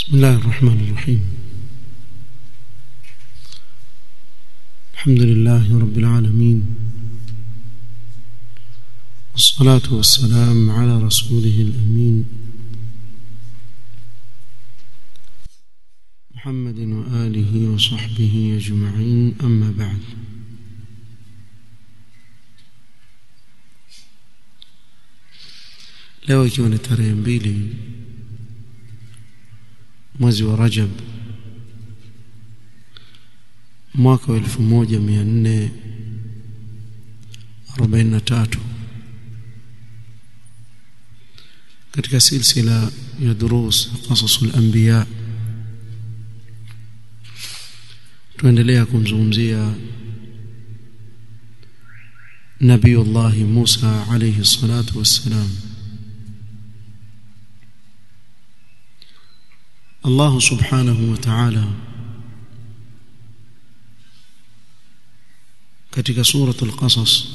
بسم الله الرحمن الرحيم الحمد لله رب العالمين والصلاة والسلام على رسوله الأمين محمد وآله وصحبه أجمعين أما بعد leo ikiwa ni tarehe mbili mwezi wa Rajab mwaka wa 1443 katika silsila ya durus qasasul anbiya tuendelea kumzungumzia nabiyullah Musa alayhi salatu wassalam Allah subhanahu wa ta'ala katika suratul qasas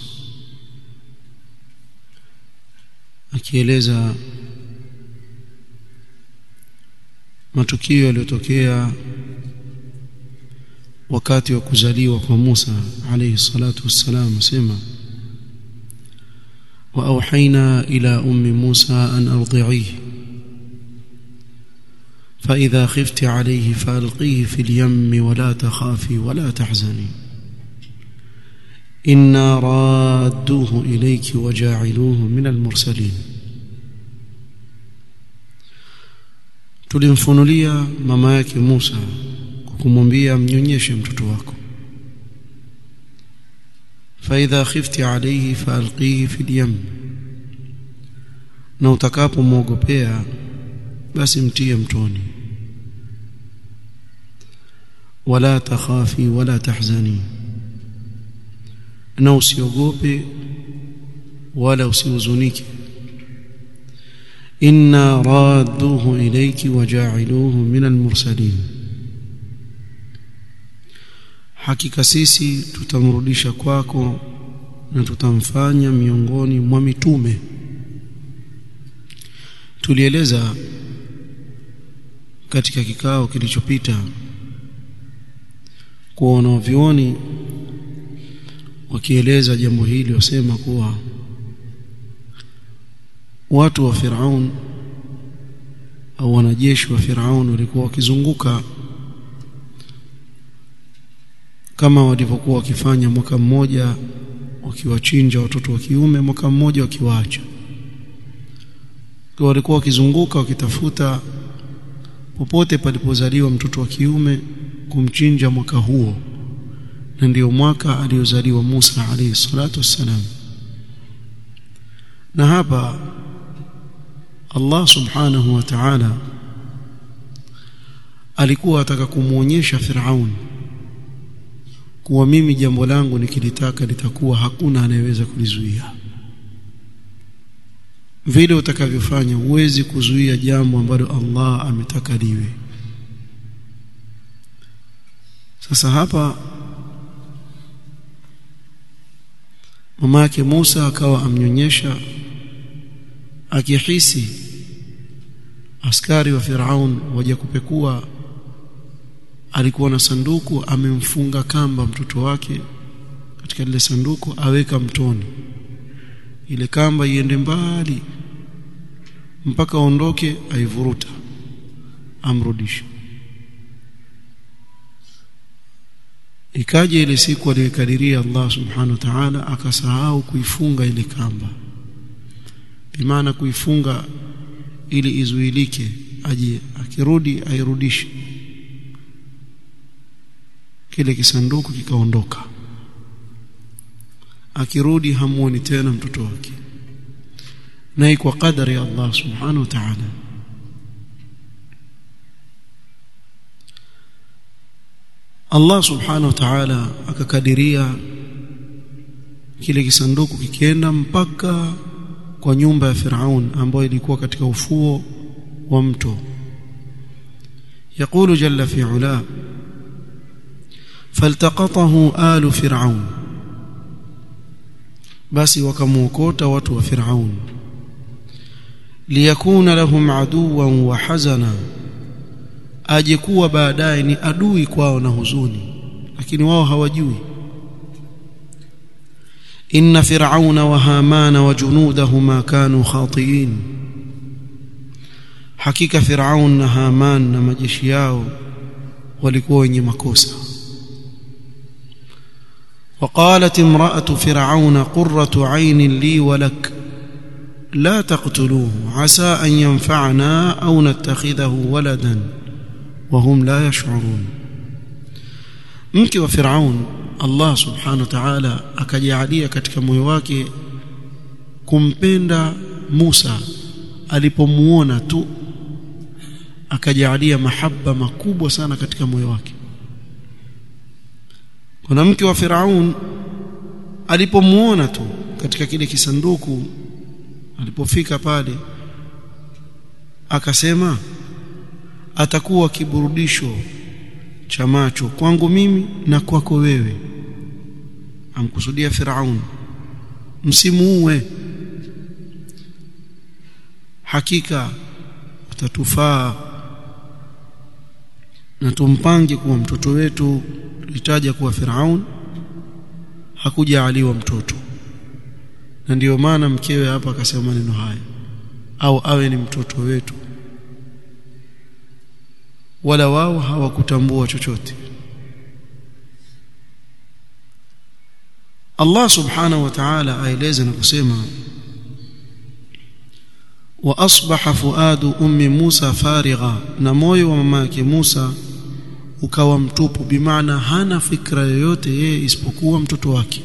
akieleza matukio yaliyotokea wakati wa kuzaliwa kwa Musa alayhi salatu wassalam asema wa auhaina ila ummi Musa an ardi'ihi فإذا خفت عليه فألقيه في اليم ولا تخافي ولا تحزني إنا رادوه إليك وجاعلوه من المرسلين tulimfunulia mama yake Musa kwa kumwambia mnyonyeshe mtoto wako faidha khifti alayhi faalqihi fil yam na utakapomwogopea basi mtie mtoni wala takhafi wala tahzani na usiogope wala usihuzunike inna radduhu ilayki waja'iluhu min almursalin hakika sisi tutamrudisha kwako na tutamfanya miongoni mwa mitume tulieleza katika kikao kilichopita kwa wanavyuoni wakieleza jambo hili wasema kuwa watu wa Firaun au wanajeshi wa Firaun walikuwa wakizunguka kama walivyokuwa wakifanya mwaka mmoja wakiwachinja watoto wa kiume mwaka mmoja wakiwaacha kwa walikuwa wakizunguka wakitafuta popote palipozaliwa mtoto wa kiume kumchinja mwaka huo na ndio mwaka aliozaliwa Musa alayhi salatu wassalam na hapa Allah subhanahu wa ta'ala alikuwa ataka kumuonyesha Firaun kuwa mimi jambo langu nikilitaka litakuwa hakuna anayeweza kulizuia vile utakavyofanya huwezi kuzuia jambo ambalo Allah ametaka liwe sasa hapa mama yake Musa akawa amnyonyesha akihisi askari wa Firaun waje kupekua alikuwa na sanduku amemfunga kamba mtoto wake katika lile sanduku aweka mtoni ile kamba iende mbali mpaka aondoke aivuruta amrudishe ikaja ile siku aliyokadiria Allah subhanahu wa ta'ala akasahau kuifunga ile kamba bimaana kuifunga ili izuilike aje akirudi airudishe kile kisanduku kikaondoka akirudi hamuoni tena mtoto wake na kwa kadari ya Allah subhanahu wa ta'ala Allah subhanahu wa ta'ala akakadiria kile kisanduku kikienda mpaka kwa nyumba ya Firaun ambayo ilikuwa katika ufuo wa mto يقول جل في علاه فالتقطه آل فرعون basi wakamuokota watu wa Firaun liyakuna lahum aduwan wa hazana aje kuwa baadaye ni adui kwao na huzuni lakini wao hawajui inna fir'auna wa hamana wa junudahuma kanu khati'in hakika fir'aun na haman na majeshi yao walikuwa wenye makosa وقالت امرأة فرعون قرة عين لي ولك لا تقتلوه عسى أن ينفعنا أو نتخذه ولدا وهم لا يشعرون mke wa Firaun Allah subhanahu wa ta'ala akajalia katika moyo wake kumpenda Musa alipomuona tu akajalia mahaba makubwa sana katika moyo wake kuna mke wa Firaun alipomuona tu katika kile kisanduku alipofika pale akasema atakuwa kiburudisho cha macho kwangu mimi na kwako wewe amkusudia Firaun msimuue hakika utatufaa na tumpange kuwa mtoto wetu tulitaja kuwa Firaun hakujaaliwa mtoto na ndiyo maana mkewe hapa akasema maneno haya au awe ni mtoto wetu wala wao hawakutambua chochote Allah subhanahu wa ta'ala aeleza na kusema wa asbaha fuadu ummi Musa farigha na moyo wa mama yake Musa ukawa mtupu bimaana hana fikra yoyote yeye isipokuwa mtoto wake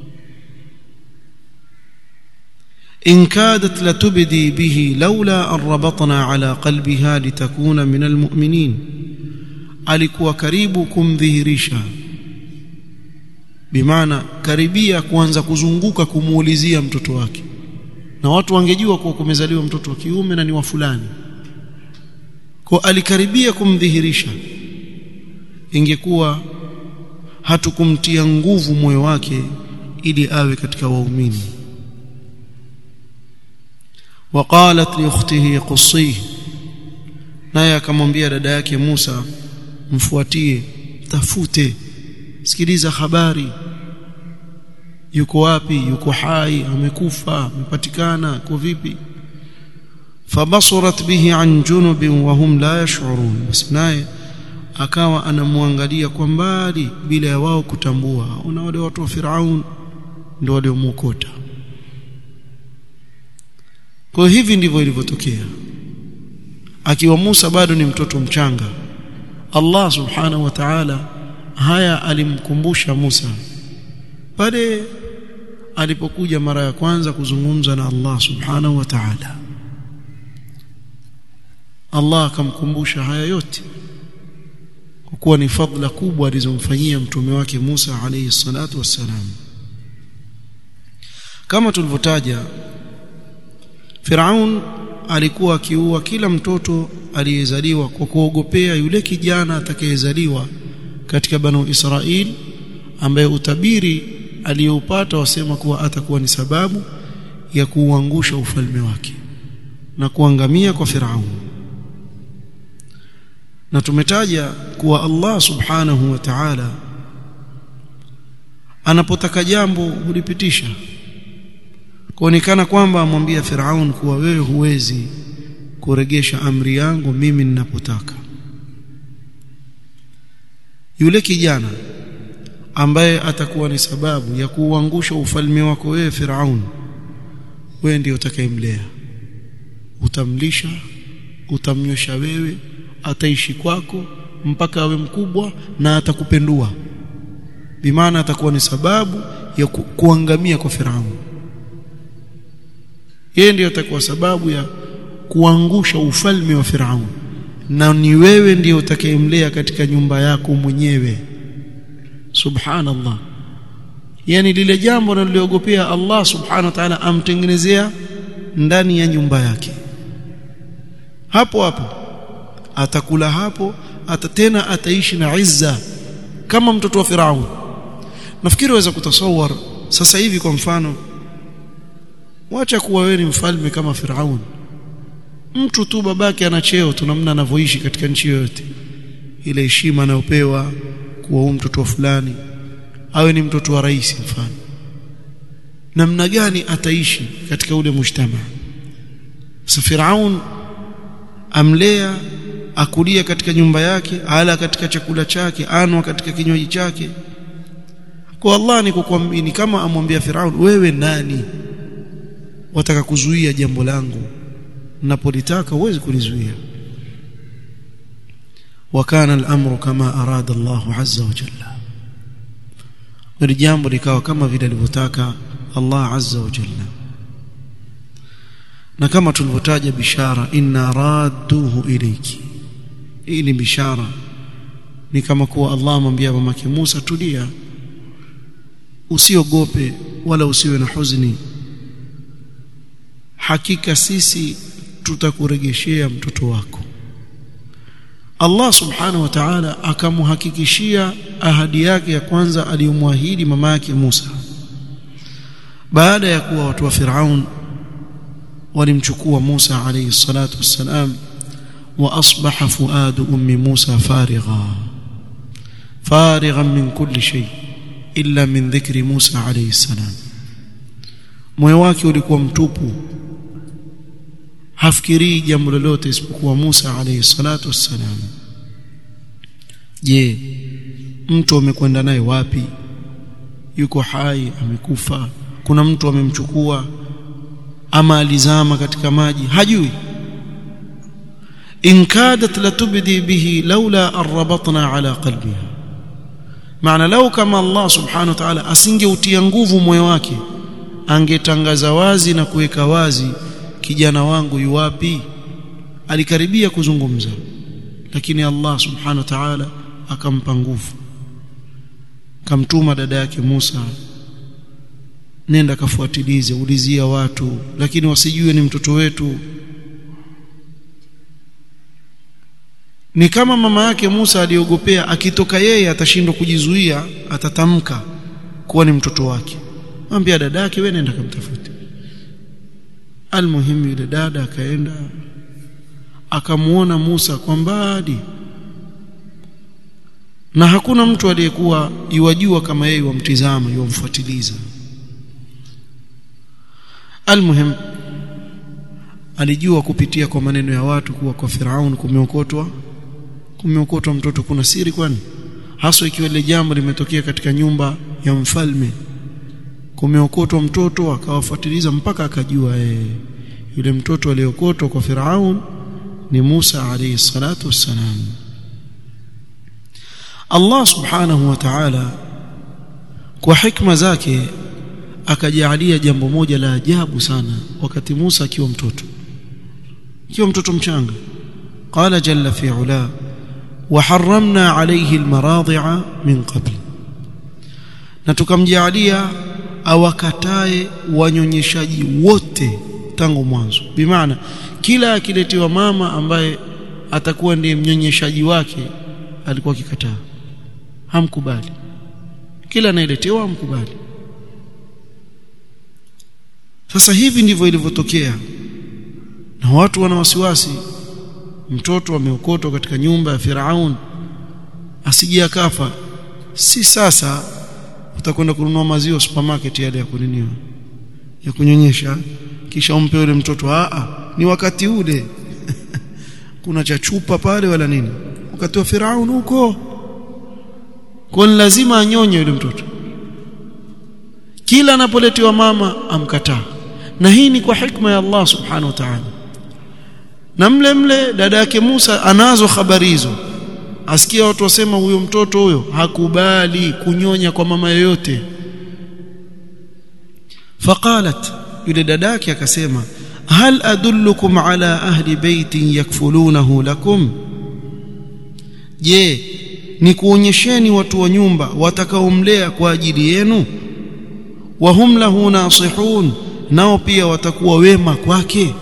إن كادت لتبدي به لولا أن ربطنا على قلبها لتكون من المؤمنين alikuwa karibu kumdhihirisha bimaana karibia kuanza kuzunguka kumuulizia mtoto wake na watu wangejua kuwa kumezaliwa mtoto wa kiume na ni wa fulani kwa alikaribia kumdhihirisha ingekuwa hatukumtia nguvu moyo wake ili awe katika waumini وقالت لاخته قصيه naye akamwambia dada yake Musa mfuatie tafute sikiliza habari yuko wapi yuko hai amekufa amepatikana kwa vipi fabasurat bihi an junubin wa hum la yash'urun basi naye akawa anamwangalia kwa mbali bila ya wao kutambua una wale watu wa Firaun ndio waliomwokota kwa hivi ndivyo ilivyotokea akiwa Musa bado ni mtoto mchanga Allah subhanahu wa ta'ala haya alimkumbusha Musa pale alipokuja mara ya kwanza kuzungumza na Allah subhanahu wa ta'ala Allah akamkumbusha haya yote kwa kuwa ni fadhila kubwa alizomfanyia mtume wake Musa alayhi salatu wassalam kama tulivyotaja Firaun alikuwa akiua kila mtoto aliyezaliwa kwa kuogopea yule kijana atakayezaliwa katika banu Israel ambaye utabiri aliyoupata wasema kuwa atakuwa ni sababu ya kuuangusha ufalme wake na kuangamia kwa Firaun na tumetaja kuwa Allah subhanahu wa ta'ala anapotaka jambo hulipitisha kuonekana kwamba amwambia Firaun kuwa wewe huwezi kuregesha amri yangu mimi ninapotaka yule kijana ambaye atakuwa ni sababu ya kuuangusha ufalme wako wewe Firaun wewe ndiyo utakayemlea utamlisha utamnyosha wewe ataishi kwako mpaka awe mkubwa na atakupendua bimaana atakuwa ni sababu ya ku, kuangamia kwa Firaun yeye ndiyo atakuwa sababu ya kuangusha ufalme wa Firaun na ni wewe ndiyo utakayemlea katika nyumba yako mwenyewe subhanallah yani lile jambo analoliogopea Allah subhanahu wa ta'ala amtengenezea ndani ya nyumba yake hapo hapo atakula hapo ata tena ataishi na izza kama mtoto wa Firaun nafikiri waweza kutasawar sasa hivi kwa mfano wacha kuwa wewe ni mfalme kama Firaun mtu tu babake ana cheo tu namna anavyoishi katika nchi yoyote ile heshima anayopewa kuwa huyu mtoto wa fulani awe ni mtoto wa rais mfano namna gani ataishi katika ule mujtama sasa Firaun amlea akulia katika nyumba yake ala katika chakula chake anwa katika kinywaji chake kwa Allah ni kukuamini kama amwambia Firaun wewe nani wataka kuzuia jambo langu napolitaka uwezi kulizuia wakana al-amru kama arada Allah azza wa jalla hili jambo likawa kama vile alivyotaka Allah azza wa jalla na kama tulivyotaja bishara inna radduhu ilayki hii ni bishara ni kama kuwa Allah amwambia mamake Musa tulia usiogope wala usiwe na huzuni hakika sisi tutakuregeshea mtoto wako Allah subhanahu wa ta'ala akamhakikishia ahadi yake ya kwanza aliyomwahidi mama yake Musa baada ya kuwa watu wa Firaun walimchukua Musa alayhi salatu wassalam wa asbaha fuadu ummi Musa farigha farighan min kulli shay illa min dhikri Musa alayhi salam moyo wake ulikuwa mtupu hafikirii jambo lolote isipokuwa Musa alayhi salatu wassalam je mtu amekwenda naye wapi yuko hai amekufa kuna mtu amemchukua ama alizama katika maji hajui in kadat latubdi bihi laula arrabatna ala qalbiha maana lau kama Allah subhanahu wa ta'ala asingeutia nguvu moyo wake angetangaza wazi na kuweka wazi kijana wangu yuwapi alikaribia kuzungumza lakini Allah subhanahu wa ta'ala akampa nguvu kamtuma dada yake Musa nenda kafuatilize ulizia watu lakini wasijue ni mtoto wetu ni kama mama yake Musa aliogopea akitoka yeye atashindwa kujizuia atatamka kuwa ni mtoto wake mwambia dada yake wewe nenda kamtafute almuhimu yule dada akaenda akamuona Musa kwa mbali na hakuna mtu aliyekuwa yuwajua kama yeye wamtizama yuwamfuatiliza almuhim alijua kupitia kwa maneno ya watu kuwa kwa Firaun kumeokotwa kumeokotwa mtoto kuna siri kwani haswa ikiwa ile jambo limetokea katika nyumba ya mfalme kumeokotwa mtoto akawafuatiliza mpaka akajua yeye yule mtoto aliokotwa kwa Firaun ni Musa alayhi salatu wassalam Allah subhanahu wa ta'ala kwa hikma zake akajalia jambo moja la ajabu sana wakati Musa akiwa mtoto akiwa mtoto mchanga qala jalla fi ula وحرمنا عليه المراضع من قبل na tukamjalia awakatae wanyonyeshaji wote tangu mwanzo bimaana kila akiletewa mama ambaye atakuwa ndiye mnyonyeshaji wake alikuwa akikataa hamkubali kila anayeletewa hamkubali sasa hivi ndivyo ilivyotokea na watu wana wasiwasi mtoto ameokotwa katika nyumba ya Firaun asije akafa si sasa utakwenda kununua maziwa supermarket yale ya kuniniwa ya kunyonyesha kisha umpe yule mtoto a ni wakati ule kuna cha chupa pale wala nini wakati wa Firaun huko kwa lazima anyonye yule mtoto kila anapoletewa mama amkataa na hii ni kwa hikma ya Allah subhanahu wa ta'ala na mle mle dada yake Musa anazo habari hizo asikia watu wasema huyo mtoto huyo hakubali kunyonya kwa mama yoyote faqalat yule dadake akasema hal adullukum ala ahli baitin yakfulunahu lakum je ni kuonyesheni watu wa nyumba watakaomlea kwa ajili yenu wa hum lahu nasihun nao pia watakuwa wema kwake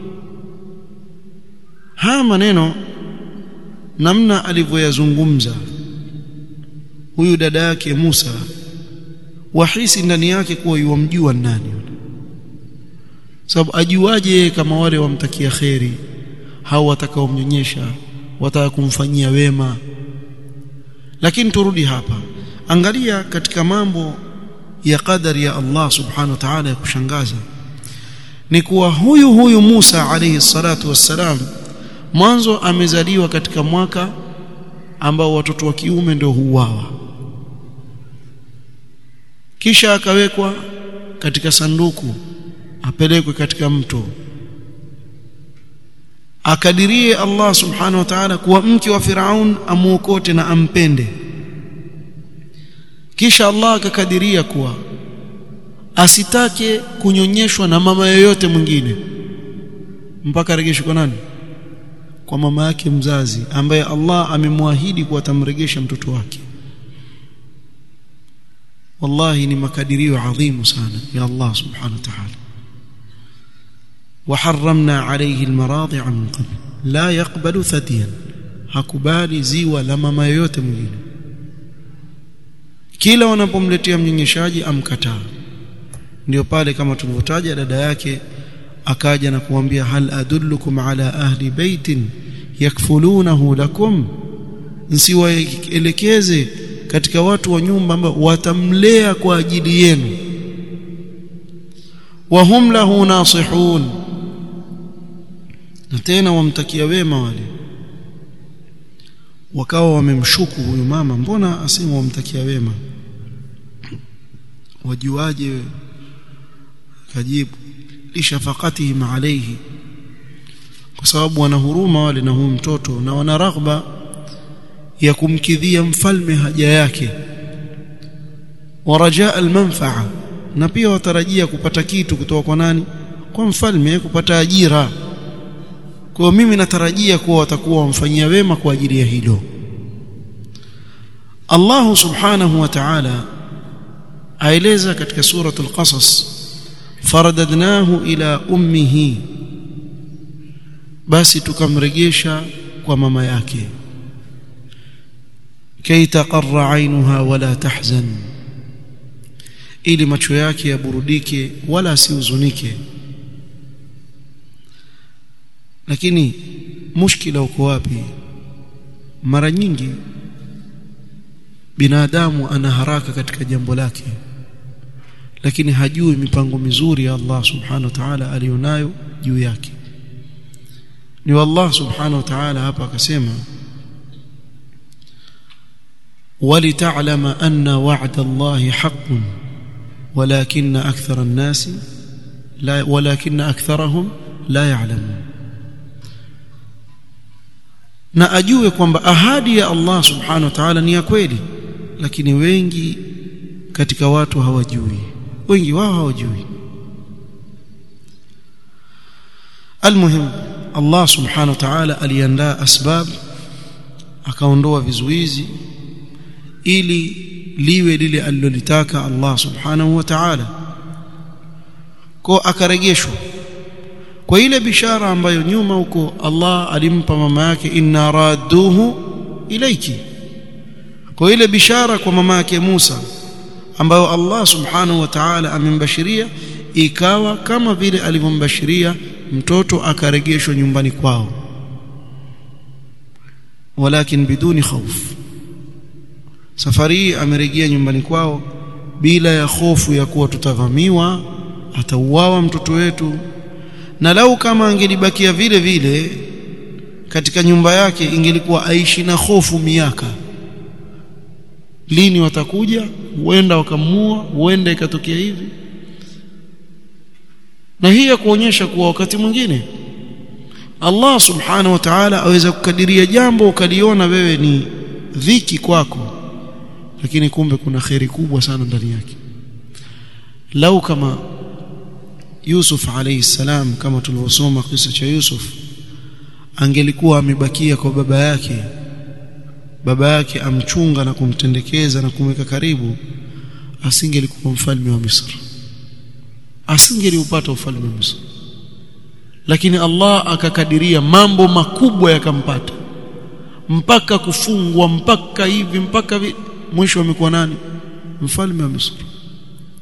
haya maneno namna alivyoyazungumza huyu dada yake Musa wahisi ndani yake kuwa yuwamjua nani sababu ajuaje kama wale wamtakia kheri hao watakaomnyonyesha wataka kumfanyia wema lakini turudi hapa angalia katika mambo ya qadari ya Allah subhanahu wa ta'ala ya kushangaza ni kuwa huyu huyu Musa alayhi salatu wassalam mwanzo amezaliwa katika mwaka ambao watoto wa kiume ndio huuawa kisha akawekwa katika sanduku apelekwe katika mto akadirie Allah subhanahu wa ta'ala kuwa mke wa Firaun amuokote na ampende kisha Allah akakadiria kuwa asitake kunyonyeshwa na mama yoyote mwingine mpaka aregeshwe kwa nani kwa mama yake mzazi ambaye Allah amemwahidi kuwa atamregesha mtoto wake wallahi ni makadirio adhimu sana ya Allah subhanahu wa ta'ala وحرمنا عليه المراضع من قبل لا يقبل ثديا hakubali ziwa la mama yoyote mwingine kila wanapomletea mnyonyeshaji amkataa ndio pale kama tulivyotaja dada yake akaja na kuambia hal adullukum ala ahli baitin yakfulunahu lakum nsiwaelekeze katika watu wa nyumba ambao watamlea kwa ajili yenu wa hum lahu nasihun na tena wamtakia wema wale wakawa wamemshuku huyu mama mbona asema wamtakia wema wajuaje kajibu lishafaqatihim alayhi kwa sababu wana huruma wale na huyu mtoto na wana raghba ya kumkidhia mfalme haja yake warajaa almanfaa na pia watarajia kupata kitu kutoka kwa nani kwa mfalme kupata ajira kwa mimi natarajia kuwa watakuwa wamfanyia wema kwa ajili ya hilo Allah subhanahu wa ta'ala aeleza katika suratul qasas faradadnahu ila ummihi basi tukamrejesha kwa mama yake kay taqarra ainuha wala tahzan ili macho yake yaburudike wala asihuzunike lakini mushkila uko wapi mara nyingi binadamu ana haraka katika jambo lake lakini hajui mipango mizuri ya Allah subhanahu wa ta'ala alionayo juu yake ni Allah subhanahu wa ta'ala hapa akasema ولتعلم أن وعد الله حق ولكن أكثر الناس لا ولكن أكثرهم لا يعلمون na ajue kwamba ahadi ya Allah subhanahu wa ta'ala ni ya kweli lakini wengi katika watu hawajui wengi wao hawajui almuhim Allah subhanahu wa ta'ala aliandaa asbab akaondoa vizuizi ili liwe lile alilolitaka Allah subhanahu wa ta'ala kwa akaregeshwa kwa ile bishara ambayo nyuma huko Allah alimpa mama yake inna radduhu ilayki kwa ile bishara kwa mama yake Musa ambayo Allah subhanahu wa ta'ala amembashiria ikawa kama vile alivyombashiria mtoto akaregeshwa nyumbani kwao walakin biduni khauf safari hii amerejea nyumbani kwao bila ya hofu ya kuwa tutavamiwa atauawa mtoto wetu na lau kama angelibakia vile vile katika nyumba yake ingelikuwa aishi na hofu miaka lini watakuja huenda wakamua huenda ikatokea hivi na hii ya kuonyesha kuwa wakati mwingine Allah subhanahu wa ta'ala aweza kukadiria jambo ukaliona wewe ni dhiki kwako lakini kumbe kuna kheri kubwa sana ndani yake lau kama Yusuf alayhi salam kama tulivyosoma kisa cha Yusuf angelikuwa amebakia kwa baba yake baba yake amchunga na kumtendekeza na kumweka karibu asingelikuwa mfalme wa Misri asingeliupata ufalme wa Misri lakini Allah akakadiria mambo makubwa yakampata mpaka kufungwa mpaka hivi mpaka vi... mwisho amekuwa nani mfalme wa Misri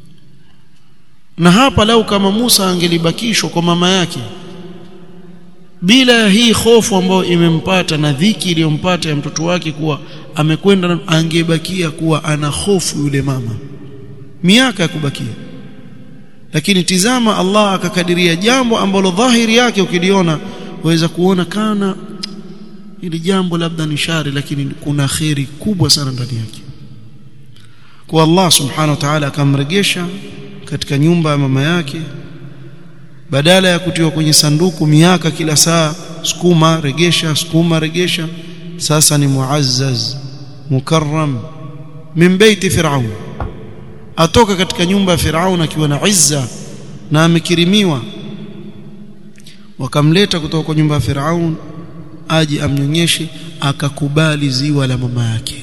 na hapa lau kama Musa angelibakishwa kwa mama yake bila hii hofu ambayo imempata na dhiki iliyompata ya mtoto wake kuwa amekwenda angebakia kuwa ana hofu yule mama miaka ya kubakia lakini tizama Allah akakadiria jambo ambalo dhahiri yake ukiliona waweza kuona kana ili jambo labda ni shari lakini kuna kheri kubwa sana ndani yake kwa Allah subhanahu wa ta'ala akamregesha katika nyumba ya mama yake badala ya kutiwa kwenye sanduku miaka kila saa sukuma regesha sukuma regesha sasa ni muazzaz mukarram min baiti fir'aun atoka katika nyumba ya Firaun akiwa na izza na amekirimiwa wakamleta kutoka kwa nyumba ya Firaun aje amnyonyeshe akakubali ziwa la mama yake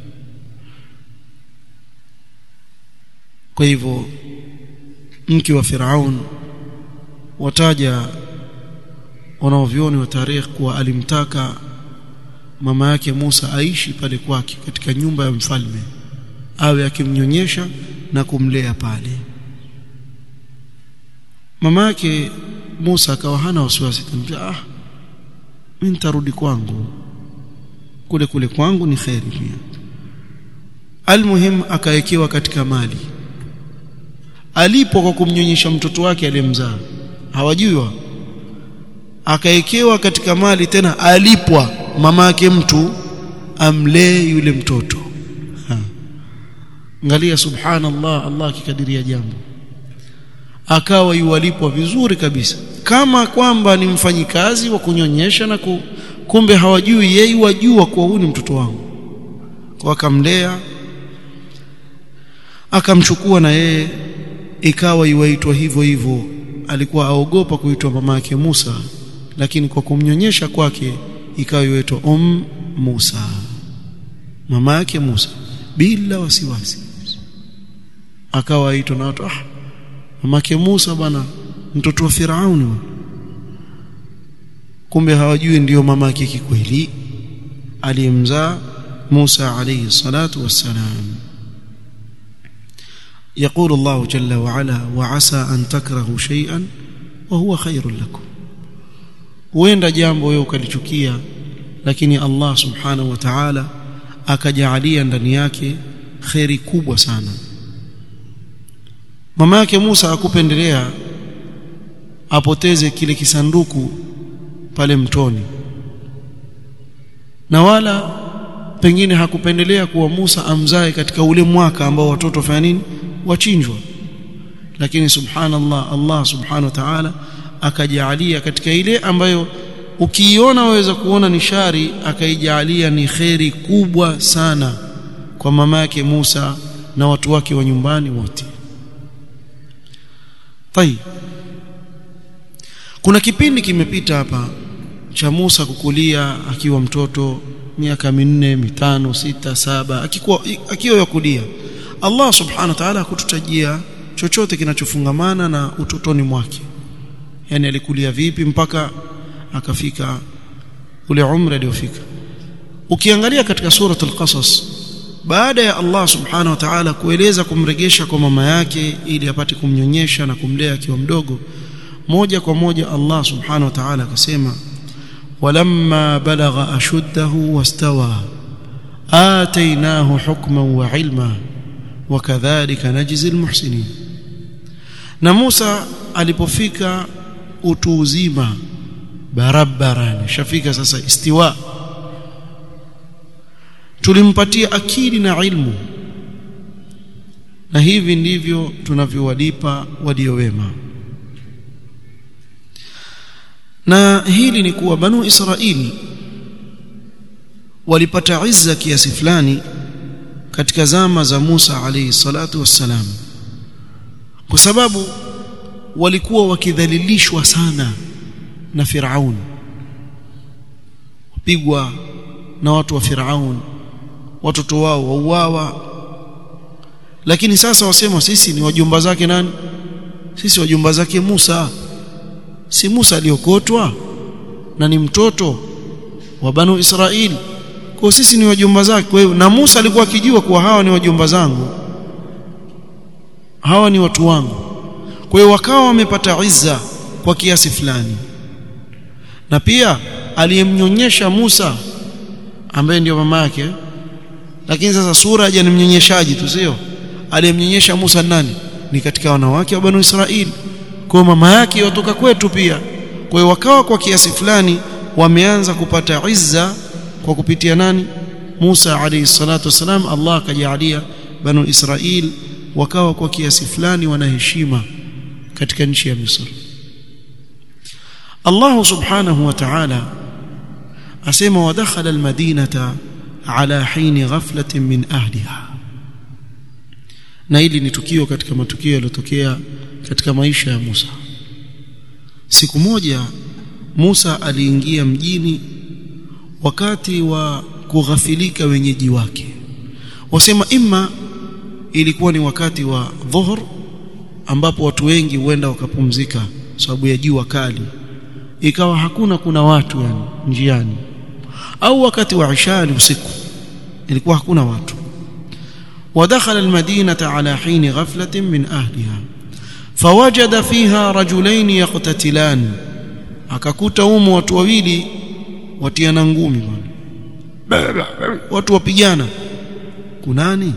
kwa hivyo mke wa Firaun wataja wanaovioni wa tarikh kuwa alimtaka mama yake Musa aishi pale kwake katika nyumba ya mfalme awe akimnyonyesha na kumlea pale mama yake Musa akawa hana wasiwasi ah mimi nitarudi kwangu kule kule kwangu ni kheri pia almuhim akawekewa katika mali alipo kwa kumnyonyesha mtoto wake aliyemzaa hawajui wa akawekewa katika mali tena alipwa mama yake mtu amlee yule mtoto ha. angalia subhanallah Allah akikadiria jambo akawa yuwalipwa vizuri kabisa kama kwamba ni mfanyikazi wa kunyonyesha na ku, kumbe hawajui yeye wajua kuwa huyu ni mtoto wangu kwa akamlea akamchukua na yeye ikawa iwaitwa hivyo hivyo alikuwa aogopa kuitwa mama yake Musa lakini kwa kumnyonyesha kwake ikawa iwaitwa um Musa mama yake Musa bila wasiwasi akawa aitwa na watu ah mamake Musa bwana mtoto wa Firauni kumbe hawajui ndiyo mama yake kikweli aliyemzaa Musa alayhi salatu wassalam يقول الله جل وعلا وعسى أن تكرهوا شيئا وهو خير لكم huenda jambo wewe ukalichukia lakini Allah subhanahu wa ta'ala akajaalia ndani yake kheri kubwa sana mama yake Musa akupendelea apoteze kile kisanduku pale mtoni na wala pengine hakupendelea kuwa Musa amzae katika ule mwaka ambao watoto fanya nini wachinjwa lakini subhanallah Allah subhanahu wa ta'ala akajaalia katika ile ambayo ukiiona waweza kuona ni shari akaijalia ni kheri kubwa sana kwa mama yake Musa na watu wake wa nyumbani wote Tai kuna kipindi kimepita hapa cha Musa kukulia akiwa mtoto miaka minne mitano sita saba akikuwa akiwa yakulia Allah subhanahu wa ta'ala hakututajia chochote kinachofungamana na utotoni mwake yani alikulia vipi mpaka akafika ule umri aliofika ukiangalia katika suratul qasas baada ya Allah subhanahu wa ta'ala kueleza kumregesha kwa mama yake ili apate kumnyonyesha na kumlea akiwa mdogo moja kwa moja Allah subhanahu wa ta'ala akasema walamma balagha ashuddahu wastawa atainahu hukman wa ilma wakadhalika najzi almuhsinin na Musa alipofika utu uzima barabarani shafika sasa istiwa tulimpatia akili na ilmu na hivi ndivyo tunavyowalipa walio wema na hili ni kuwa banu israili walipata izza kiasi fulani katika zama za Musa alayhi salatu wassalam kwa sababu walikuwa wakidhalilishwa sana na Firaun pigwa na watu wa Firaun watoto wao wauawa lakini sasa wasema sisi ni wajumba zake nani sisi wajumba zake Musa si Musa aliokotwa na ni mtoto wa banu Israeli kwa sisi ni wajumba zake kwa hiyo na Musa alikuwa akijua kuwa hawa ni wajumba zangu hawa ni watu wangu kwa hiyo wakawa wamepata izza kwa kiasi fulani na pia aliyemnyonyesha Musa ambaye ndio mama yake lakini sasa sura haja ni mnyonyeshaji tu sio aliyemnyonyesha Musa nani ni katika wanawake wa Banu Israili kwa mama yake yotoka kwetu pia kwa hiyo wakawa kwa kiasi fulani wameanza kupata izza kwa kupitia nani Musa alayhi salatu wasalam Allah akajalia Banu Israil wakawa kwa kiasi fulani wana heshima katika nchi ya Misri Allah subhanahu wa ta'ala asema wadakhala almadinata ala hini ghaflatin min ahliha na hili ni tukio katika matukio yaliyotokea katika maisha ya Musa siku moja Musa aliingia mjini wakati wa kughafilika wenyeji wake wasema imma ilikuwa ni wakati wa dhuhur ambapo watu wengi huenda wakapumzika sababu ya jua kali ikawa hakuna kuna watu yani njiani au wakati wa isha usiku ilikuwa hakuna watu ودخل المدينة على حين غفلة من أهلها فوجد فيها رجلين يقتتلان akakuta humo watu wawili watiana ngumi bwana watu wapigana kunani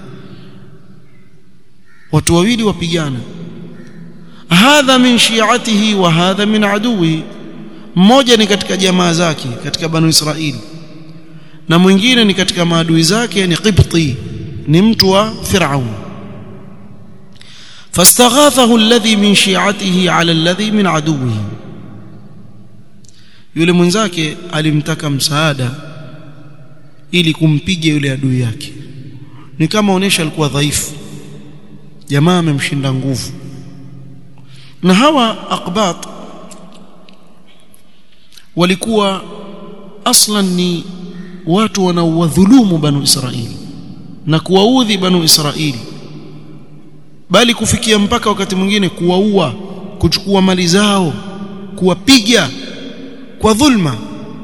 watu wawili wapigana hadha min shi'atihi wa hadha min aduwi mmoja ni katika jamaa zake katika banu israili na mwingine ni katika maadui zake ni qibti ni mtu wa Firaun fastaghathahu alladhi min shi'atihi ala alladhi min aduwihi yule mwenzake alimtaka msaada ili kumpiga yule adui yake ni kama onesha alikuwa dhaifu jamaa amemshinda nguvu na hawa aqbat walikuwa aslan ni watu wanaowadhulumu banu Israili na kuwaudhi banu Israili bali kufikia mpaka wakati mwingine kuwaua kuchukua mali zao kuwapiga kwa dhulma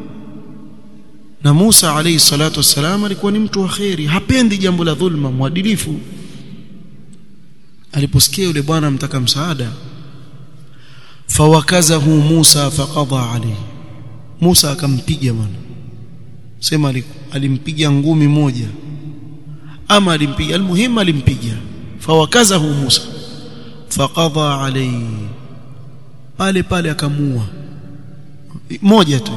na Musa alayhi salatu wassalam alikuwa ni mtu wa kheri hapendi jambo la dhulma mwadilifu aliposikia yule bwana amtaka msaada fawakazahu Musa faqada alayhi Musa akampiga bwana sema alimpiga ngumi moja ama alimpiga almuhimu alimpiga fawakazahu Musa faqada alayhi pale pale akamua moja tu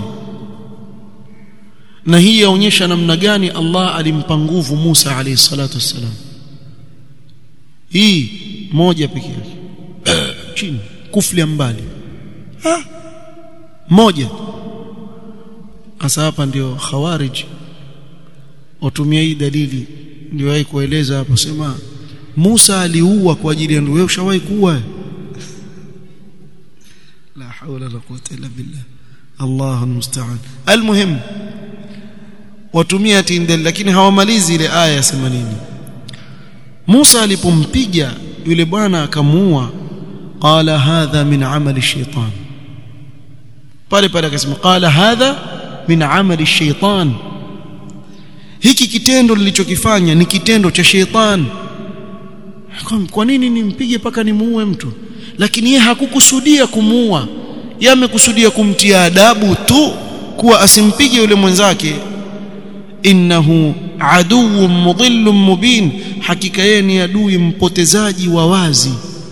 na hii yaonyesha namna gani Allah alimpa nguvu Musa alayhi salatu wassalam hii moja pekee yake chini kuflia mbali ha? moja hasa hapa ndio khawarij watumia hii dalili ndio wahi kueleza hapo sema Musa aliua kwa ajili ya ndugu wewe ushawahi kuua la hawla la quwwata illa billah Allah almusta'an almuhim watumia tindel lakini hawamalizi ile aya ya 80 Musa alipompiga yule bwana akamuua qala hadha min amali shaitan pale pale akasema qala hadha min amali shaitan hiki kitendo nilichokifanya ni kitendo cha shaitan kwa nini nimpige paka nimuue mtu lakini yeye hakukusudia kumuua yeye amekusudia kumtia adabu tu kuwa asimpige yule mwenzake innahu aduwwun mudhillun mubin hakika yeye ni adui mpotezaji wa wazi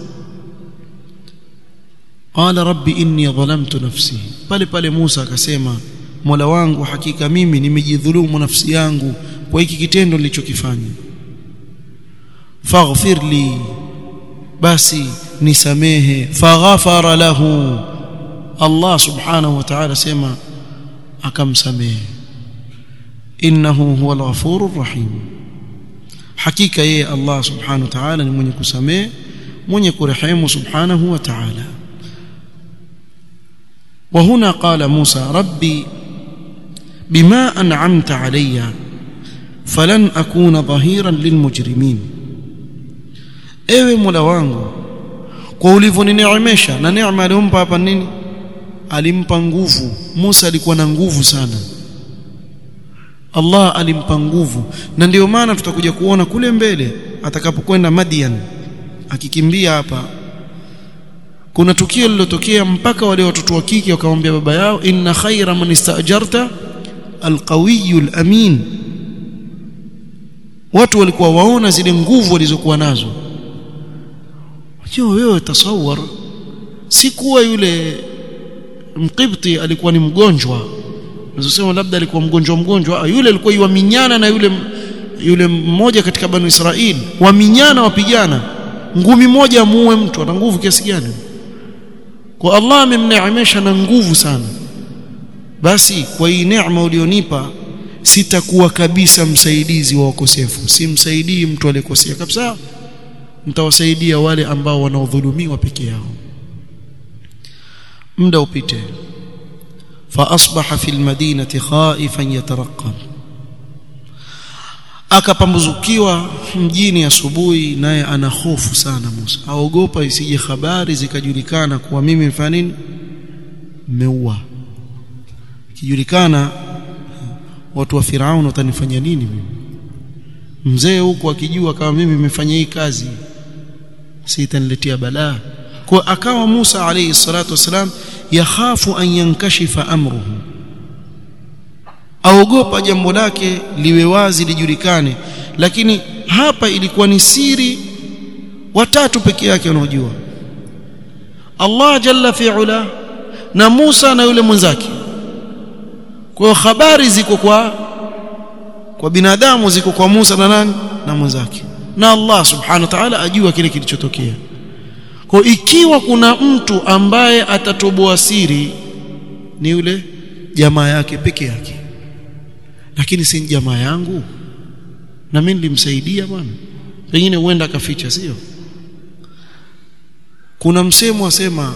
qala rabbi inni dhalamtu nafsi pale pale Musa akasema Mola wangu hakika mimi nimejidhulumu nafsi yangu kwa hiki kitendo nilichokifanya faghfir li basi nisamehe faghafara lahu Allah subhanahu wa ta'ala sema akamsamehe innahu huwal ghafurur rahim hakika yeye Allah subhanahu wa ta'ala ni mwenye kusamehe mwenye kurehemu subhanahu wa ta'ala وهنا قال موسى ربي بما أنعمت علي فلن أكون ظهيرا للمجرمين ewe mola wangu kwa ulivyonineemesha na neema alimpa hapa nini alimpa nguvu Musa alikuwa na nguvu sana Allah alimpa nguvu na ndio maana tutakuja kuona kule mbele atakapokwenda Madian akikimbia hapa kuna tukio lilotokea mpaka wale watoto wa kike wakamwambia baba yao inna khaira man istajarta alqawiyyu alamin watu walikuwa waona zile nguvu walizokuwa nazo unajua wewe tasawwar si kuwa yule mqibti alikuwa ni mgonjwa unazosema labda alikuwa mgonjwa mgonjwa yule alikuwa yuaminyana na yule yule mmoja katika banu Israeli waminyana wapigana ngumi moja amuue mtu ana nguvu kiasi gani kwa Allah amemneemesha na nguvu sana basi kwa hii neema ulionipa sitakuwa kabisa msaidizi wa wakosefu simsaidii mtu aliyekosea kabisa mtawasaidia wale ambao wanaodhulumiwa peke yao muda upite فاصبح في المدينه خائفا يترقب akapambuzukiwa mjini asubuhi naye ana hofu sana Musa aogopa isije habari zikajulikana kuwa mimi mfanya nini meua kijulikana watu wa Firaun watanifanya nini mimi mzee huko akijua kama mimi nimefanya hii kazi sitaniletea balaa kwa akawa Musa alayhi salatu wasalam yakhafu an yankashifa amruhu aogopa jambo lake liwe wazi lijulikane lakini hapa ilikuwa ni siri watatu peke yake wanaojua Allah jalla fi'ala na Musa na yule mwenzake kwa hiyo habari ziko kwa kwa binadamu ziko kwa Musa na nani na mwenzake na Allah subhanahu wa ta'ala ajua kile kilichotokea kwa ikiwa kuna mtu ambaye atatoboa siri ni yule jamaa yake peke yake lakini si jamaa yangu na mimi nilimsaidia bwana pengine huenda akaficha sio kuna msemo asema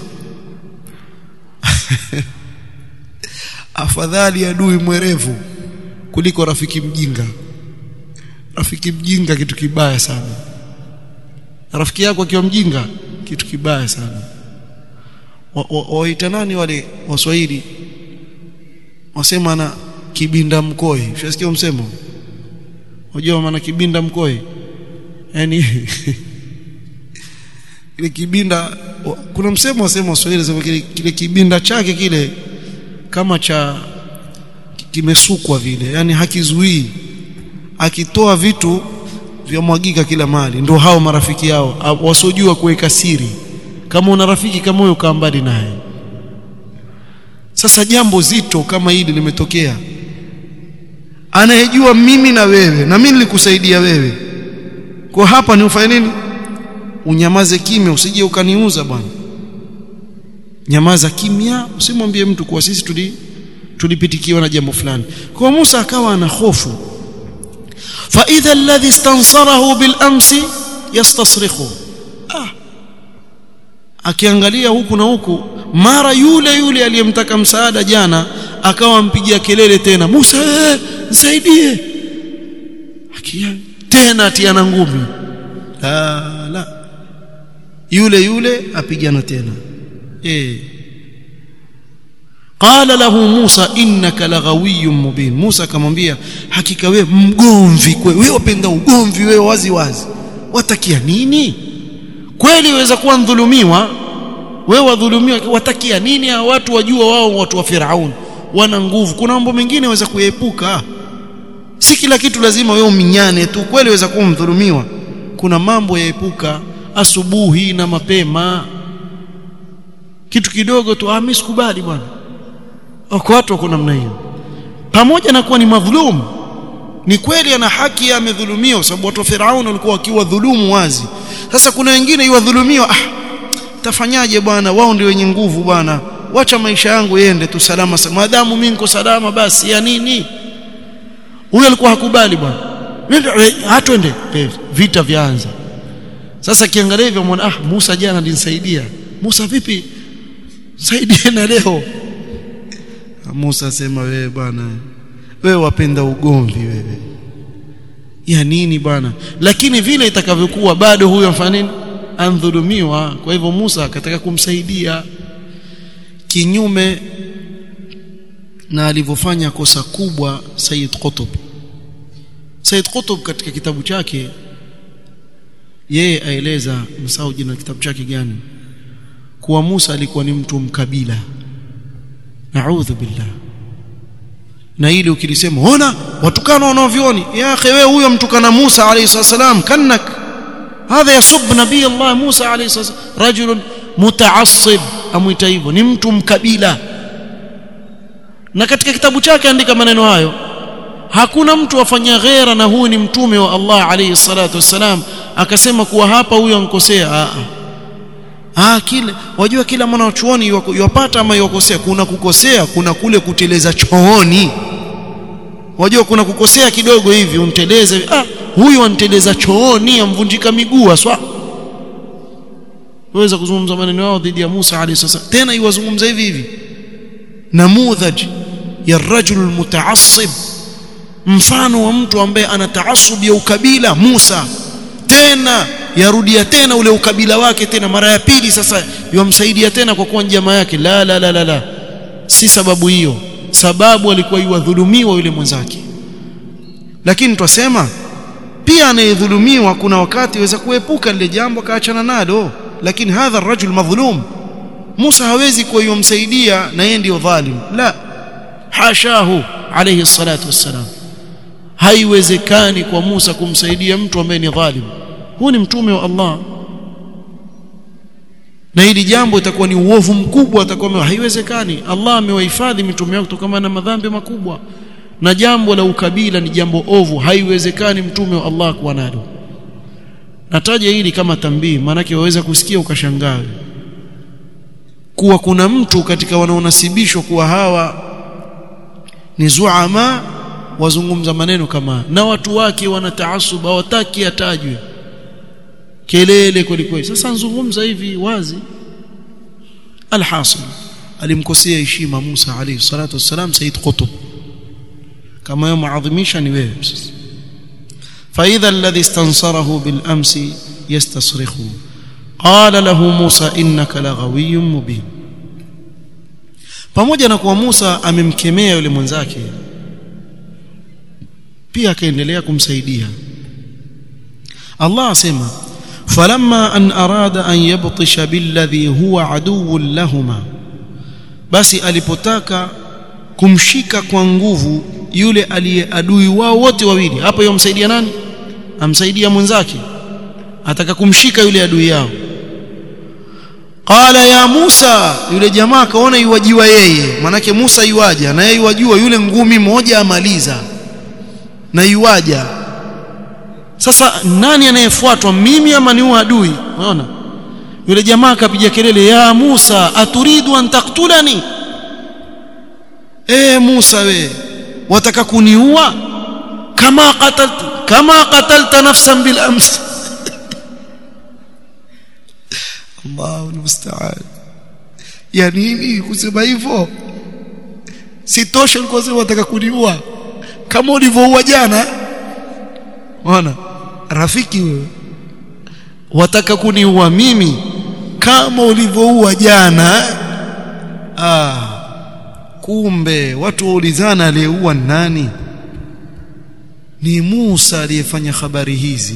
afadhali adui mwerevu kuliko rafiki mjinga rafiki mjinga kitu kibaya sana rafiki yako akiwa mjinga kitu kibaya sana waita wa, wa nani wale waswahili wasema na kibinda mkoi ushasikia msemo unajua maana kibinda mkoi yani ile kibinda kuna msemo wasema waswahili sema kile, kile kibinda chake kile kama cha kimesukwa vile yani hakizuii akitoa vitu vya mwagika kila mali ndio hao marafiki yao wasiojua kuweka siri kama una rafiki kama huyo kaa mbali naye sasa jambo zito kama hili limetokea anayejua mimi na wewe na mimi nilikusaidia wewe kwa hapa ni ufanye nini unyamaze kimya usije ukaniuza bwana nyamaza kimya usimwambie mtu kuwa sisi tuli tulipitikiwa na jambo fulani kwa Musa akawa ana hofu fa idha alladhi istansarahu bil amsi yastasrikhu ah akiangalia huku na huku mara yule yule aliyemtaka msaada jana akawa mpigia kelele tena Musa ee, nisaidie akia tena atiana ngumi la la yule yule apigana tena eh qala lahu Musa innaka laghawiyyun mubin Musa akamwambia hakika wewe mgomvi wewe wapenda ugomvi wewe wazi wazi watakia nini kweli waweza kuwa mdhulumiwa wewe wadhulumiwa watakia nini hao watu wajua wao watu wa Firaun wana nguvu kuna mambo mengine waweza kuepuka si kila kitu lazima wewe uminyane tu kweli waweza kuwa mdhulumiwa kuna mambo yaepuka asubuhi na mapema kitu kidogo tu ah mimi sikubali bwana wako watu wako namna hiyo pamoja na kuwa ni madhulumu ni kweli ana haki amedhulumiwa sababu watu wa Firaun walikuwa wakiwa dhulumu wazi sasa kuna wengine iwadhulumiwa ah tafanyaje bwana wao ndio wenye nguvu bwana wacha maisha yangu yende tu salama maadamu mimi niko salama basi ya nini huyo alikuwa hakubali bwana hatwende vita vyaanza sasa kiangalia hivyo mwana ah Musa jana alinisaidia Musa vipi saidie na leo Musa sema wewe bwana wewe wapenda ugomvi wewe ya nini bwana lakini vile itakavyokuwa bado huyo mfanya nini andhulumiwa kwa hivyo Musa akataka kumsaidia kinyume na alivyofanya kosa kubwa Sayyid Qutb Sayyid Qutb katika kitabu chake yeye aeleza msao jina kitabu chake gani kuwa Musa alikuwa ni mtu mkabila naudhu billah na ili ukilisema ona watukana wanaovioni ya akhi wewe huyo mtukana Musa alayhi salam kannak hadha yasub nabii Allah Musa alayhi salam rajul mutaassib amuita hivyo ni mtu mkabila na katika kitabu chake andika maneno hayo hakuna mtu afanya ghera na huyu ni mtume wa Allah alayhi salatu wassalam akasema kuwa hapa huyo ankosea a ah kile wajua kila mwanachuoni yupata ama yukosea kuna kukosea kuna kule kuteleza chooni wajua kuna kukosea kidogo hivi unteleze ah huyu anteleza chooni amvunjika miguu aswa waweza kuzungumza maneno yao dhidi ya Musa alayhi salam tena iwazungumza hivi hivi namudhaj ya rajul mutaassib mfano wa mtu ambaye ana taasub ya ukabila Musa tena yarudia tena ule ukabila wake tena mara ya pili sasa yamsaidia tena kwa kuwa jamaa yake la la la la la si sababu hiyo sababu alikuwa yuwadhulumiwa yule mwenzake lakini twasema pia anayedhulumiwa kuna wakati waweza kuepuka lile jambo akaachana nalo lakini hadha rajul madhlum Musa hawezi kuwa yumsaidia na yeye ndio dhalim la hashahu alayhi salatu wassalam haiwezekani kwa Musa kumsaidia mtu ambaye ni dhalim huu ni mtume wa Allah na hili jambo itakuwa ni uovu mkubwa atakuwa haiwezekani Allah amewahifadhi mitume wake kutokana na madhambi makubwa na jambo la ukabila ni jambo ovu haiwezekani mtume wa Allah kuwa nalo nataja hili kama tambii maanake waweza kusikia ukashangaa kuwa kuna mtu katika wanaonasibishwa kuwa hawa ni zuama wazungumza maneno kama na watu wake wana taasub hawataki atajwe kelele kweli kweli sasa nzungumza hivi wazi alhasil alimkosea heshima Musa alayhi salatu wassalam Said Qutb kama yeye maadhimisha ni wewe sasa فإذا الذي استنصره بالأمس يستصرخه قال له موسى إنك لغوي مبين pamoja na kuwa Musa amemkemea yule mwenzake pia akaendelea kumsaidia Allah asema falamma an arada an yabtisha billadhi huwa aduwwun lahuma basi alipotaka kumshika kwa nguvu yule aliye adui wao wote wawili hapo yomsaidia nani amsaidia mwenzake ataka kumshika yule adui yao qala ya Musa yule jamaa akaona yuwajiwa yeye manake Musa yuwaja na yeye yuwajua yule ngumi moja amaliza na yuwaja sasa nani anayefuatwa mimi ama ni adui unaona yule jamaa akapiga kelele ya Musa aturidu an taktulani eh Musa we wataka kuniua kama qatalta kama qatalta nafsan bil ams Allahu musta'an ya nini kusema hivyo sitosha ulikuwa sema wataka kuniua kama ulivyoua jana Unaona? Rafiki wewe. Wataka kuniua mimi kama ulivyoua jana. Ah. Kumbe watu waulizana aliyeua nani? Ni Musa aliyefanya habari hizi.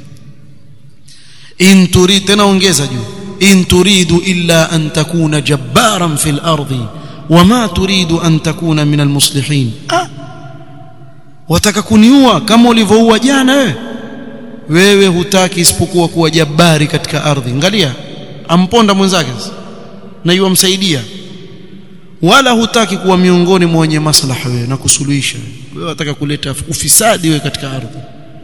In turid tena ongeza juu. In turidu illa an takuna jabbaran fil ardi wama turidu an takuna min almuslihin. Ah. wataka kuniua kama ulivyoua jana wewe wewe hutaki isipokuwa kuwa jabari katika ardhi angalia amponda mwenzake na yuamsaidia wala hutaki kuwa miongoni mwa wenye maslaha wewe na kusuluhisha wewe wataka kuleta ufisadi wewe katika ardhi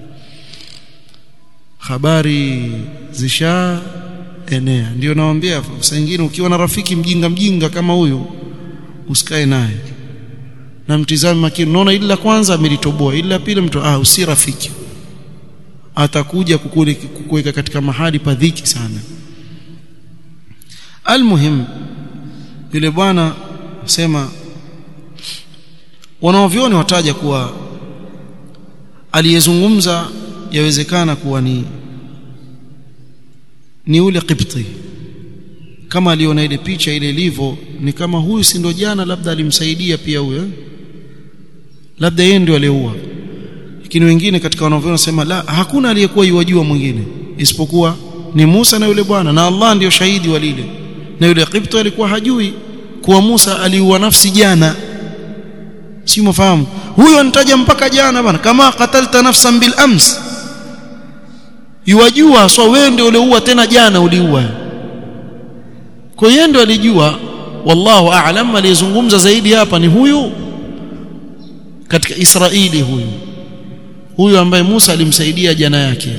habari zisha enea ndio nawaambia saa nyingine ukiwa na rafiki mjinga mjinga kama huyu usikae naye na mtizame makini unaona ili la kwanza amelitoboa ili la pili mtu ah usi rafiki atakuja kukuweka katika mahali pa dhiki sana almuhim yule bwana sema wanaovioni wataja kuwa aliyezungumza yawezekana kuwa ni ni ule Qibti kama aliona ile picha ile ilivyo ni kama huyu si ndo jana labda alimsaidia pia huyo labda yeye ndio aliyeua lakini wengine katika wanavyona wanasema la hakuna aliyekuwa yuwajua mwingine isipokuwa ni Musa na yule bwana na Allah ndiyo shahidi wa lile na yule Qibti alikuwa hajui kuwa Musa aliua nafsi jana si mfahamu huyo anitaja mpaka jana bana kama qatalta nafsan bil ams yuwajua so wewe ndio uliua tena jana uliua kwa hiyo ndio alijua wallahu a'lam aliyezungumza zaidi hapa ni huyu katika Israeli huyu huyu ambaye Musa alimsaidia jana yake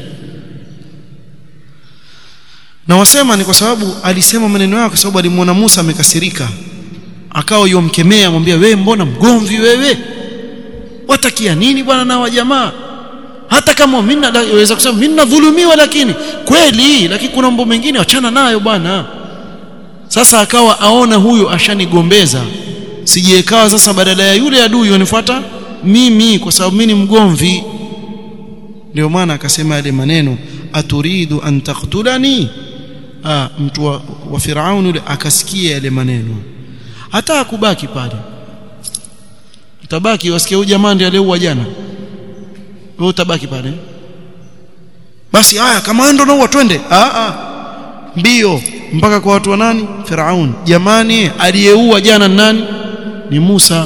na wasema ni kwa sababu alisema maneno yake kwa sababu alimwona Musa amekasirika akawa yomkemea amwambia wewe mbona mgomvi wewe watakia nini bwana na wajamaa hata kama mimi naweza kusema mimi nadhulumiwa lakini kweli lakini kuna mambo mengine achana nayo bwana sasa akawa aona huyo ashanigombeza sijiekawa sasa badala ya yule adui wanifuata mimi kwa sababu mimi ni mgomvi ndio maana akasema yale maneno aturidu an taqtulani ah mtu wa, wa Firaun yule akasikia yale maneno hata akubaki pale utabaki wasikia huyu jamaa ndiye aliyeua jana wewe utabaki pale basi haya kama ndo nao twende ah ah mbio mpaka kwa watu wa nani Firaun jamani aliyeua jana nani ni Musa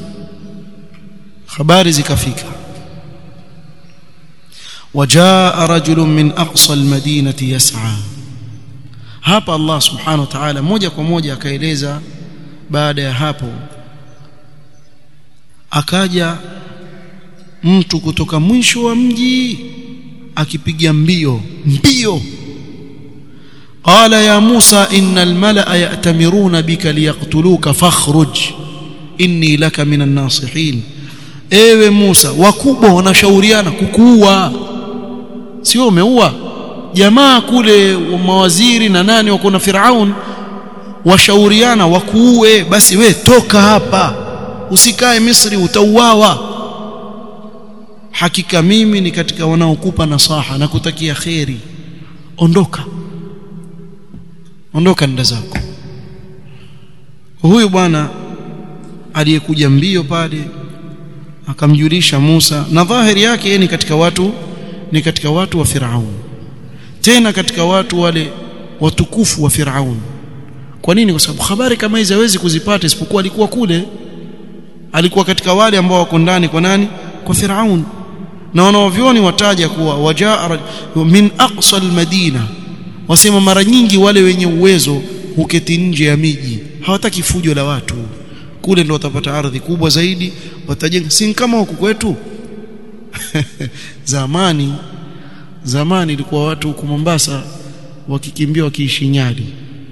habari zikafika وجاء رجل من اقصى المدينه يسعى hapa Allah subhanahu wa ta'ala moja kwa moja akaeleza baada ya hapo akaja mtu kutoka mwisho wa mji akipiga mbio mbio qala ya Musa innal malaa ya'tamiruna bika liyaqtuluka fakhruj inni laka minan nasihin ewe Musa wakubwa wanashauriana kukuua sio umeua jamaa kule mawaziri na nani wako na Firaun washauriana wakuue basi we toka hapa usikae Misri utauawa hakika mimi ni katika wanaokupa nasaha na kutakia kheri ondoka ondoka nda zako huyu bwana aliyekuja mbio pale akamjulisha Musa na dhahiri yake yeye ni katika watu ni katika watu wa Firaun tena katika watu wale watukufu wa Firaun kwa nini kwa sababu habari kama hizi hawezi kuzipata isipokuwa alikuwa kule alikuwa katika wale ambao wako ndani kwa nani kwa Firaun na wanaovioni wataja kuwa wajaa min aqsa almadina wasema mara nyingi wale wenye uwezo huketi nje ya miji hawataki fujo la watu kule ndo watapata ardhi kubwa zaidi watajenga si kama huku kwetu zamani zamani ilikuwa watu huku Mombasa wakikimbia wakiishi Nyali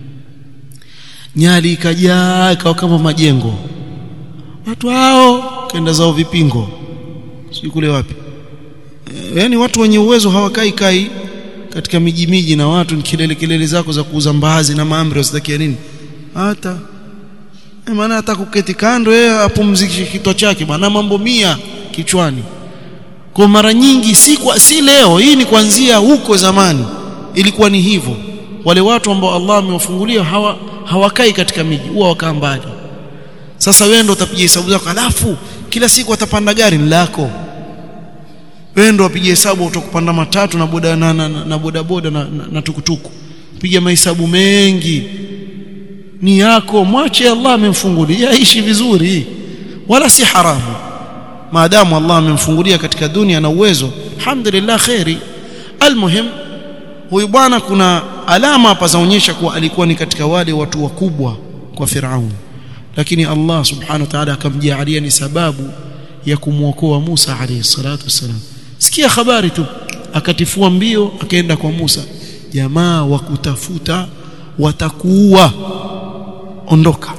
Nyali ikajaa ikawa kama majengo watu hao kaenda zao vipingo si kule wapi e, yani watu wenye uwezo hawakai kai katika miji miji na watu ni kelele kelele zako za kuuza mbaazi na maamri wasitakia nini hata e, maana hata kuketi kando yeye apumzikishe kichwa chake bwana mambo mia kichwani kwa mara nyingi si kwa, si leo hii ni kuanzia huko zamani ilikuwa ni hivyo wale watu ambao Allah amewafungulia hawa hawakai katika miji huwa wakaa mbali sasa wewe ndo utapiga hesabu zako alafu kila siku atapanda gari lako wewe ndo upige hesabu utakupanda matatu na boda na, na, na, na boda boda na, na, na tukutuku piga mahesabu mengi ni yako mwache Allah amemfungulia ishi vizuri wala si haramu maadamu Allah amemfungulia katika dunia na uwezo alhamdulillah khairi almuhim huyu bwana kuna alama hapa zaonyesha kuwa alikuwa ni katika wale watu wakubwa kwa Firaun lakini Allah subhanahu wa ta'ala akamjalia ni sababu ya kumwokoa Musa alayhi salatu wasalam sikia habari tu akatifua mbio akaenda kwa Musa jamaa wa kutafuta watakuua ondoka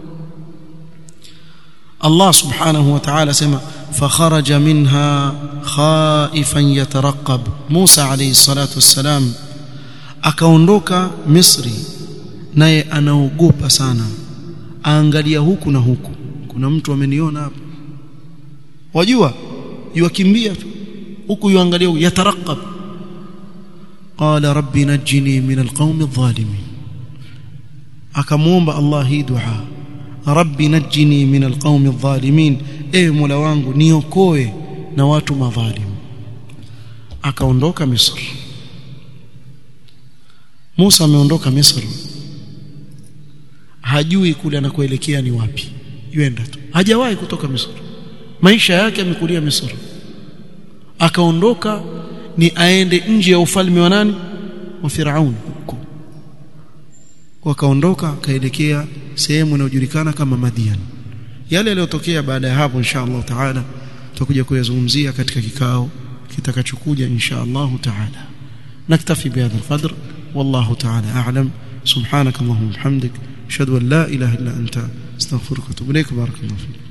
Allah subhanahu wa ta'ala sema fakharaja minha khaifan yatarqab Musa alayhi salatu wassalam akaondoka Misri naye anaogopa sana aangalia huku na huku kuna mtu ameniona hapa wajua yukimbia tu huku yuangalia yatarqab qala rabbi najini min alqawmi adh-dhalimin akamuomba Allah hii dua rabbi najini min alqawmi adh-dhalimin e mola wangu niokoe na watu madhalim akaondoka Misri Musa ameondoka Misri hajui kule anakoelekea ni wapi yuenda tu hajawahi kutoka Misri maisha yake amekulia Misri akaondoka ni aende nje ya ufalme wa nani wa Firaun huko wakaondoka akaelekea sehemu inayojulikana kama Madian yale yaliyotokea baada ya hapo insha Allah taala tutakuja kuyazungumzia katika kikao kitakachokuja insha Allah taala naktafi bihadha alqadr wallahu taala a'lam subhanak allahumma hamdik ashhadu an la ilaha illa anta astaghfiruka wa atubu ilaik barakallahu fik